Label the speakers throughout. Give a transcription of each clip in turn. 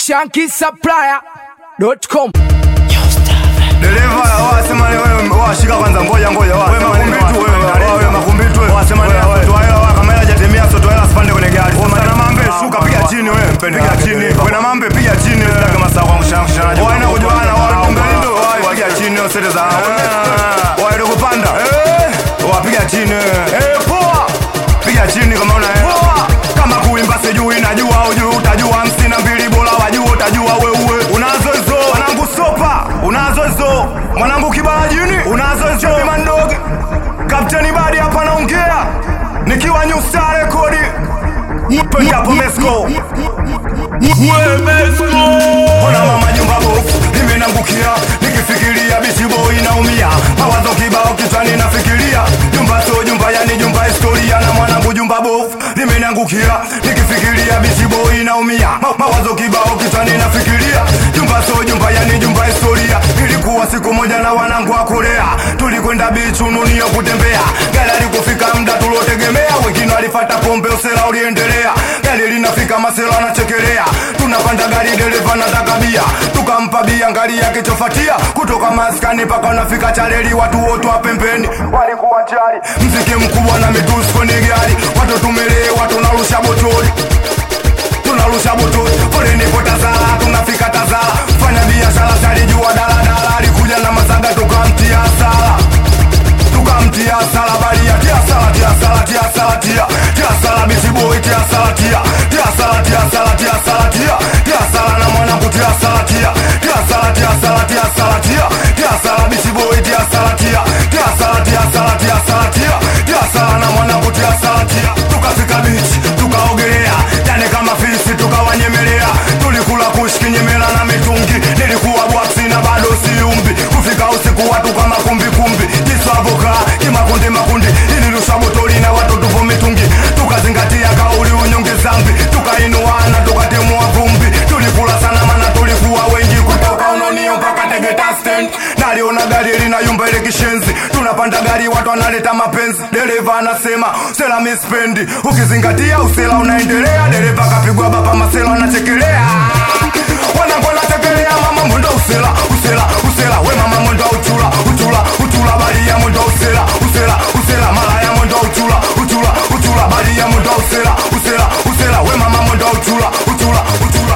Speaker 1: shankisupplier.com
Speaker 2: Dereva wasema ni wewe washika kwanza ngoja ngoja wewe makumbitu wewe wewe makumbitu wewe wasema ni wewe tu hela waka kama hajatemia so tu hela sipande kwenye gari sema na mambe shuka piga chini wewe piga chini wewe na mambe piga chini sitaka masaa kwa mshangshana wewe na kujuana wao tumbeni ndo wewe piga chini usete za wewe ndo kupanda eh wapiga chini eh poa piga chini kama una poa kama kuimba sijui najua ujui utajua hamsini na mbili bora wajua utajua wewe unazo hizo wanangu sopa unazo hizo mwanangu kibarajini unazo hizo mandogi kapteni badi hapa naongea nikiwa new star rekodi Penda hapo Mesco Ona mama jumba bofu limenangukia nikifikiria bichi boy naumia mawazo kibao kichwani nafikiria jumba so jumba yani jumba historia na mwanangu jumba bofu limenangukia nikifikiria bichi boy naumia Ma mawazo kibao kichwani nafikiria jumba so jumba yani jumba historia ilikuwa siku moja na wanangu wa Korea tulikwenda bichi ununio kutembea gari alikufika muda tulotegemea wengine walifata pombe usela uliendelea gari linafika masela anachekelea tunapanda gari dereva nataka bia tukampa bia ngari yake chofatia kutoka maskani mpaka unafika chareli watu wote wa pembeni walikuwa chali mziki mkubwa na mitusi kwenye gari watu tumelewa tunarusha botoli tunarusha botoli foleni po tazara tunafika tazara fanya biashara salijua daladala alikuja na masaga tukamtia sala tukamtia sala balia tia sala tia sala tia sala tia tia sala bichi boy tia sala tia tia sala tia sala tia sala tia tia sala na mwanangu tia sala tia tia sala tia sala tia sala tia tia sala bichi boy tia sala tia tia sala tia sala tia sala tia tia sala na mwanangu tia sala tia tukafika bichi tukaogelea yani kama fisi tukawanyemelea tulikula kushkinyemela na mitungi nilikuwa bwaksi na bado siumbi kufika usiku watu kama kumbi kumbi jiswavoka kimakundi makundi ilirusha botoli na watu tupo mitungi tukazingatia kauli unyonge zambi tukainuana tukatimua vumbi tulikula sana mana tulikuwa wengi kutoka unonio mpaka tegeta stand naliona gari linayumba ile kishenzi tunapanda gari watu wanaleta mapenzi dereva anasema sela mispendi ukizingatia usela unaendelea dereva kapigwa bapa masela anachekelea wanangu wanachekelea mama mwendo usela usela usela we mama mwendo uchula uchula uchula balia mwendo usela usela usela malaya mwendo uchula uchula uchula balia mwendo usela usela usela we mama mwendo uchula uchula uchula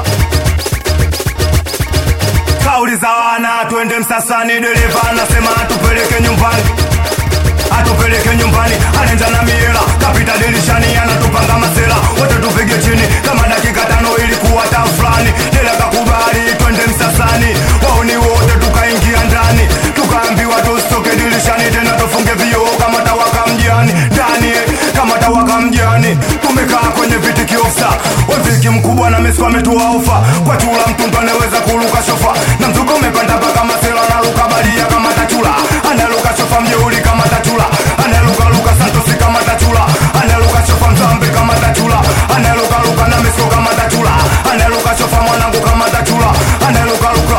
Speaker 2: kauli za wana twende msasani dereva anasema atupeleke nyumbani atupeleke nyumbani anenja na miela kapita dirishani anatupanga masela wote tupige chini kama dakika tano ilikuwa ta fulani dela kakubali twende msasani wauni wote tukaingia ndani tukaambiwa tusitoke dirishani tena tufunge vioo kama tawaka mjani ndani kama tawaka mjani tumekaa kwenye viti kiofsa weviki mkubwa na mesu ametua ofa kwa chula mtundu anaweza kuruka shofa na mzuko umepanda mpaka masela naruka balia kama tachula analuka shofa mjeuli kama tachula analuka luka santosi kama tachula analuka shofa mzambe kama tachula analuka luka na meso kama tachula analuka shofa mwanangu kama tachula analuka luka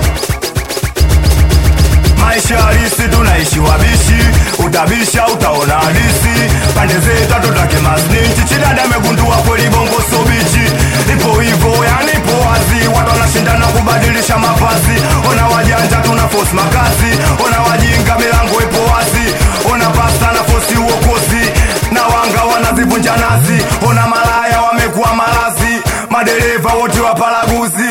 Speaker 2: maisha halisi tunaishi wabishi utabisha utaona halisi pande zetu hatutake masninchi chidada amegundua kweli bongo sobichi ipo hivo yani ipo wazi watu wanashindana kubadilisha mavazi ona wajanja tuna fosi makazi ona wajinga milango ipo wazi ona pasta na fosi uokozi na wanga wanazivunja nazi ona malaya wamekuwa malazi madereva wote wapalaguzi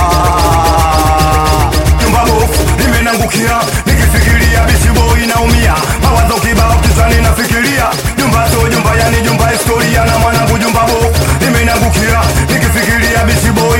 Speaker 2: ah jumba bofu limenangukia nikifikiria bichi boy naumia mawazo kibao kichwani nafikiria jumba so jumba yani jumba historia na mwanangu jumba bofu limenangukia nikifikiria bichi boy